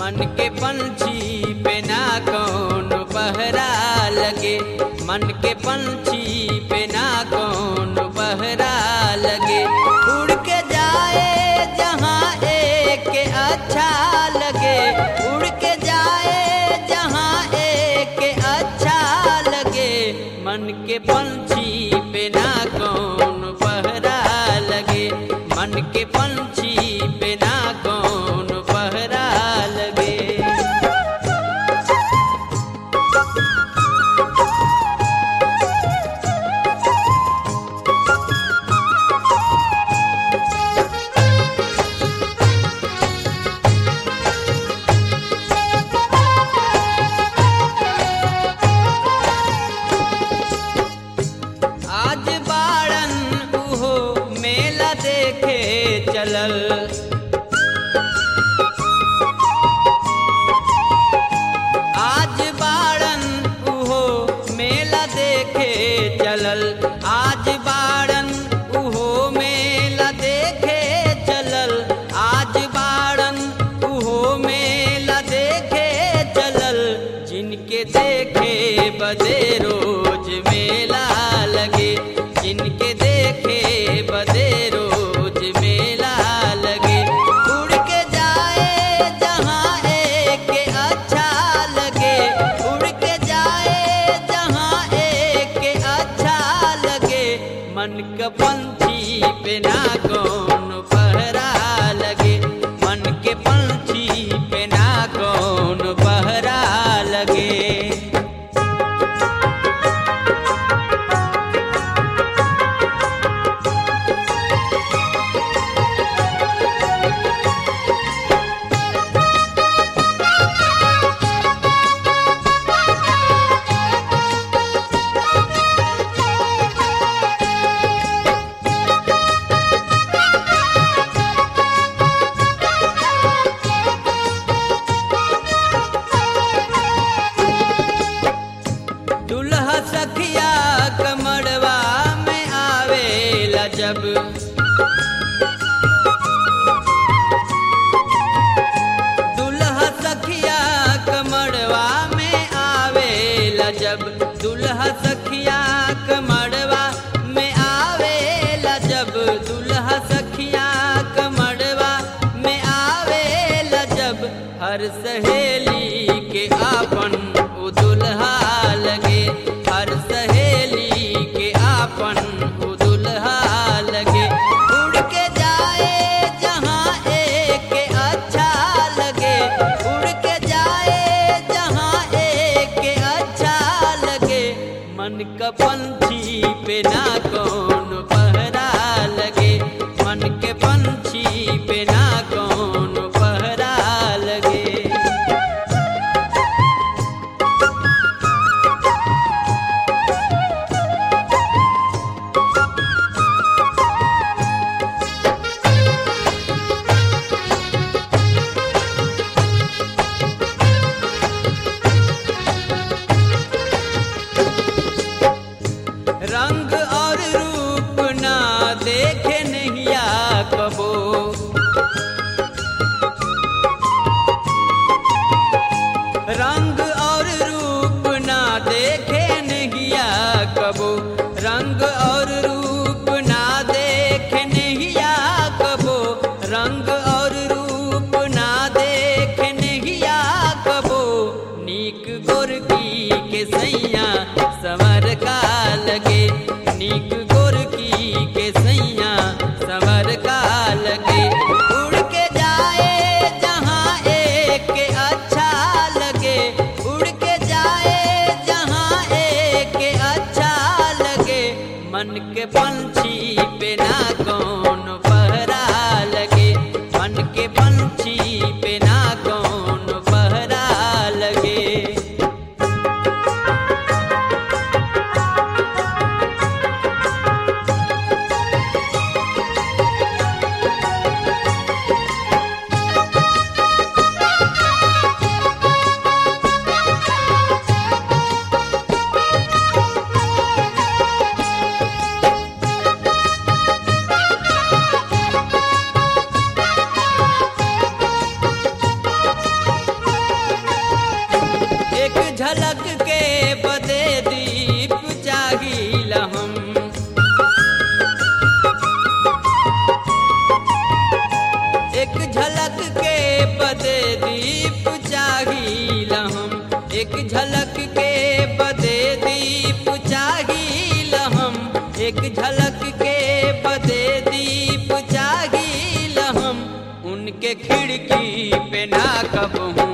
मन के पंछी पे ना कौन पहरा लगे मन के पंछी पे ना कौन पहरा लगे उड़ के जाए जहाँ एक के अच्छा लगे उड़ के जाए जहाँ एक के अच्छा लगे मन के पंछी पे ना कौन पहरा लगे मन के पंछी पे ना कौन पहरा लगे आज बाड़न उहो मेला देखे चलल आज बाड़न उहो मेला देखे चलल आज बाड़न उहो मेला देखे चलल आज बाड़न उहो मेला देखे चलल जिनके देखे बदे रोज मेला लगे जिनके देखे बदे रोज मेला लगे उड़ के जाए जहाँ एक के अच्छा लगे उड़ के जाए जहाँ एक के अच्छा लगे मन का पंछी पे ना कौन पहरा लगे मन के पंछी पे ना कौन पहरा लगे दुल्हा सखिया कमड़वा में आवेला जब दुल्हा सखिया कमड़वा में आवेला जब दुल्हा सखिया कमड़वा में आवेला जब दुल्हा सखिया कमड़वा में आवेला जब हर सहेली के आपन उ दुल्हा लगे हर सहेली के आपन उ दुल्हा लगे उड़ के जाए जहाँ एक के अच्छा लगे उड़ के जाए जहाँ एक के अच्छा लगे मन का पंछी पे ना कौन पहरा लगे मन के पंछी पे ना कौन पहरा लगे रंग और रूप ना देखे नैया कबो रंग और रूप ना देखे नैया कबो रंग और रूप ना देखे नैया कबो रंग और रूप ना देखे नैया कबो नीक गोरकी के सैया समर का लगे नीक गोरकी के सैया समर का लगे उड़ के जाए जहाँ एक के अच्छा लगे उड़ के जाए जहाँ एक के अच्छा लगे मन के पंछी पे ना कौन पहरा लगे मन के पंछी पे ना कौन पहरा लगे झलक के बदे दीप जागिल हम उनके खिड़की पे ना कबहू